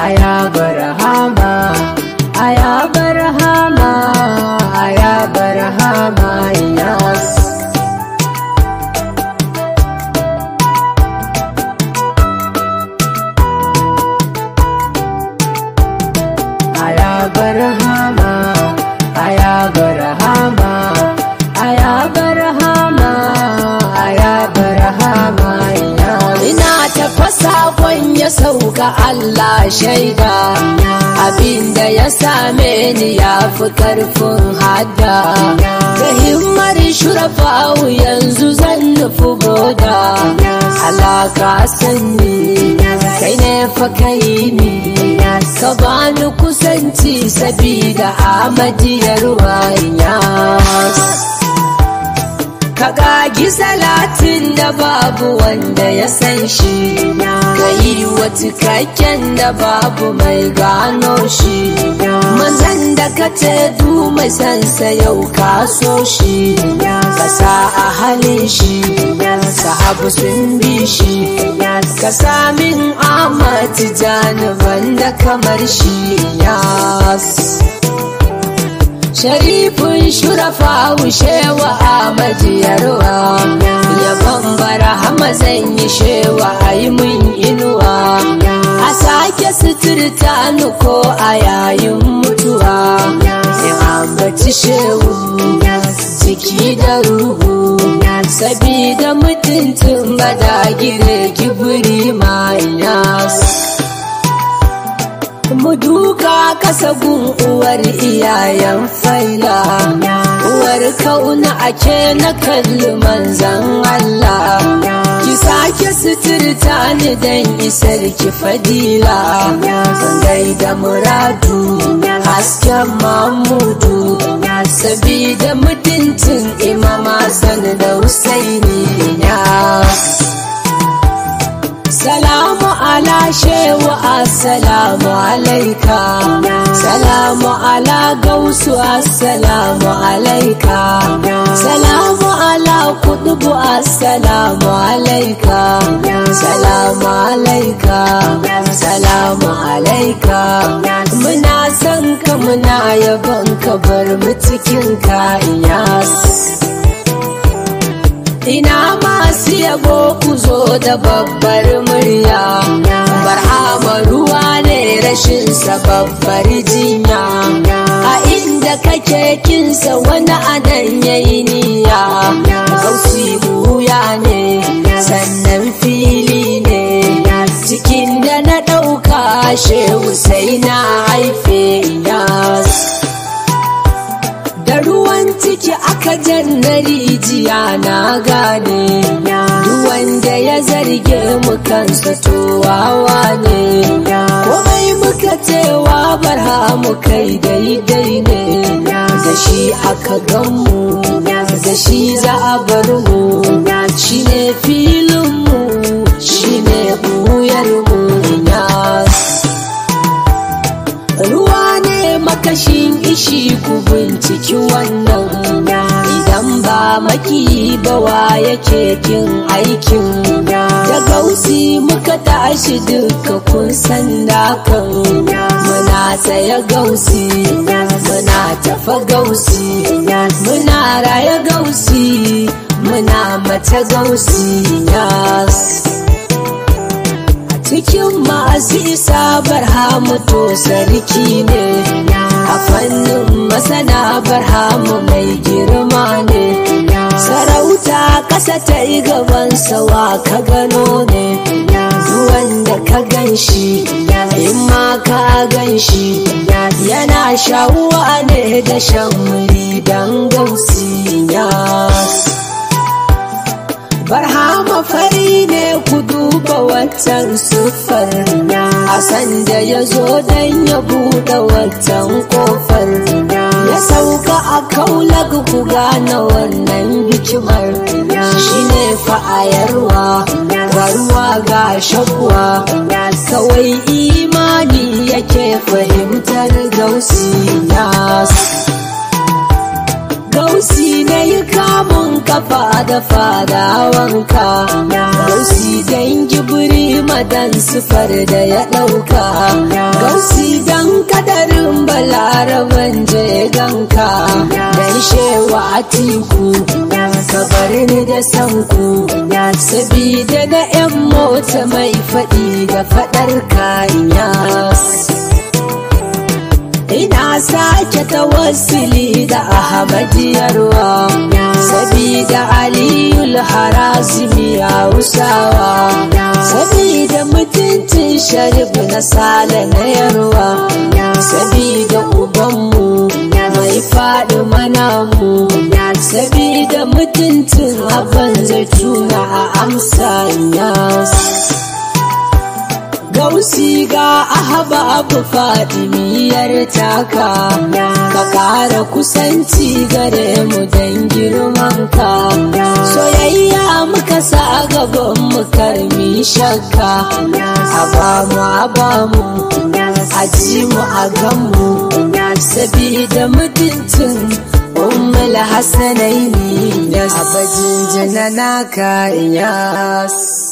aya barhama aya barhama aya barhama yas aya barhama aya barhama aya barhama aya barhama yas ina tafasa ya sauka Allah shaida abinda ya same ni ya fi karfin hada da himmar shurafawu yanzu zan nufi boda alaka sanni kai ne fa kai ni ka bani kusanci sabida amadiyar wanya ka gagi salatin da babu wanda ya san shi ka yi wa cikakken da babu mai gano shi mazan da ka ce du mai sansa yau ka so shi ka sa a halin shi sahabu sun bi shi ka samin amati janiban da kamar shi yas sharifin shurafa shewa Ahmadu yarwa ya bambara hama zan yi shewa a yi mun inuwa a sake suturta ni ko a yayin mutuwa in ambaci shewu jiki da ruhu sabida mutuntun badagire kibiri mayas mu duka kasa gun uwar iyayen faila uwar kauna ake na kalli manzan Allah ki sake suturta ni dan isar ki fadila sangai da muradu hasken mamudu sabida mutuncin imama san da husaini ya Salamu ala shewa assalamu alaika Salamu ala gausu assalamu alaika Salamu ala kudubu assalamu alaika Salamu alaika Salamu alaika Muna son ka muna yabon ka bar mu cikin ka iyas Ina masu yabo ku zo da babbar murya Barhama ruwa ne rashin sa babbar jinya A inda kake kinsa wani anan yayi niyya Gausi buya ne sannan fili ne Cikin da na ɗauka shehu sai na haife yas da ruwan ciki aka janna rijiya na gane duk wanda ya zarge mu kansa to wawa ne komai muka cewa barha mu kai daidai ne da shi aka ganmu da shi za a bar mu shi ne filinmu shi ne mu ruwa ne makashin ishi ku binciki wannan idan ba maki bawa yake kin aikin da gausi muka tashi duka kun san dakan muna tsaye gausi muna tafa gausi muna raya gausi muna mata gausi yas cikin masu isa barhamu to sarki ne a fannin masana barhamu mai girma ne sarauta ƙasa ta yi gaban sawa ka gano ne wanda ka gan shi in ma ka gan shi yana shawuwa ne da shan muri don gausi barhama fari ne ku duba watan siffar a sanda ya zo don ya buɗe watan kofar ya sauka a kaulag ku gane wannan hikimar shi ne fa'ayarwa warwa ga shakwa kawai imani yake fahimtar gausi nasu Gausi na yi kamun kafa da fadawanka Gausi don gibiri madan sufar da ya ɗauka gausi don kadarin balaraban je ganka dan shewa a tiku ka bar ni da sanku sabida na 'yan mota mai faɗi da faɗar kanya ina sake tawassuli da ahmadiyarwa sabida aliyul harazimi ya usawa sabida mutuncin sharif na sale na yarwa sabida ubanmu mai faɗi mana mu sabida mutuncin abin zai tuna a amsa gausi ga ahaba abu fadimiyar taka ka kara kusanci gare mu don girmanka soyayya muka sa gaban mu karmi shakka a bamu a bamu a ji mu a ganmu sabida mutuncin ummul hasanaini abajin janana ka iyas